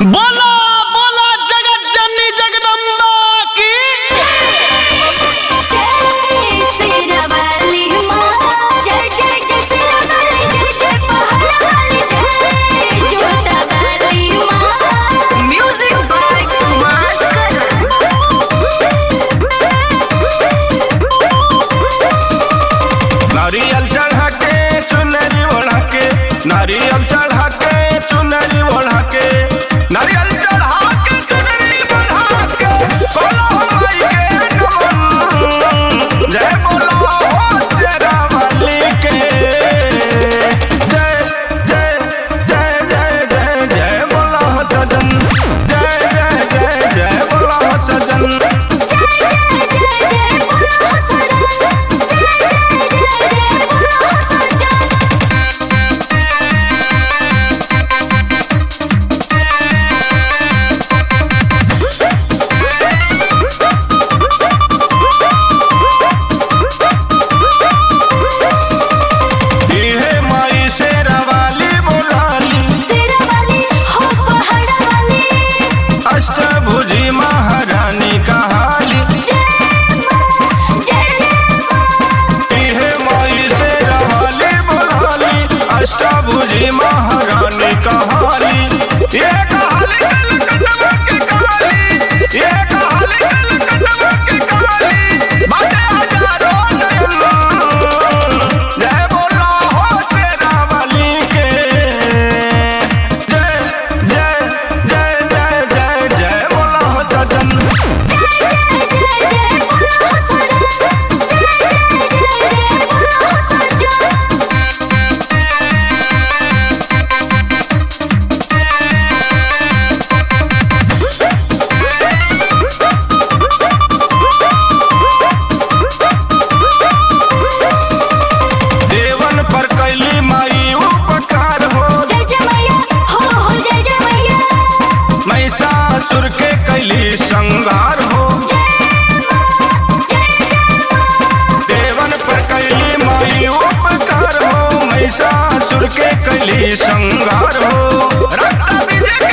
बोला बोला जगत जननी जगदम्बा की जय सिरवाली माँ जय जय जय सिरवाली जय जय पहाड़वाली जय जोतावाली माँ म्यूजिक बाय कुमार करण नारियल चढ़ा के चुनरी ओढ़ा के नारियल चढ़ा के चुनरी ओढ़ा के नारियल चढ़ा के चुनरी ओढ़ा के बोलो माई के नमन जय बोलो हो शेरावाली के जय जय जय जय जय जय बोलो हो सजन जय जय जय जय बोलो हो सजन जय जय जय जय बोलो सजन जय जय जय जय बोलो सजन इहे माई शेरावाली बोलाली तेरा वाली हो पहाड़वाली अष्टभुजी महारानी कहाली जय माँ जय जय माँ इहे माई शेरावाली बोलाली अष्टभुजी महारानी कहाली ये कहाली कलकत्ता के कहाली ये कहाली कलकत्ता के कहाली बाटे हजारों नयन जय बोलो हो शेरावाली के जय जय जय जय जय जय बोलो हो सजन जय जय जय बोलो सजन जय जय जय जय बोलो सजन देवन पर कैली माई उपकार हो जय जय मैया हो हो जय जय मैया महिषासुर के कैली संगार हो जय माँ जय जय माँ देवन पर कैली माई उपकार हो महिषासुर के कैली संगार हो रक्त विजय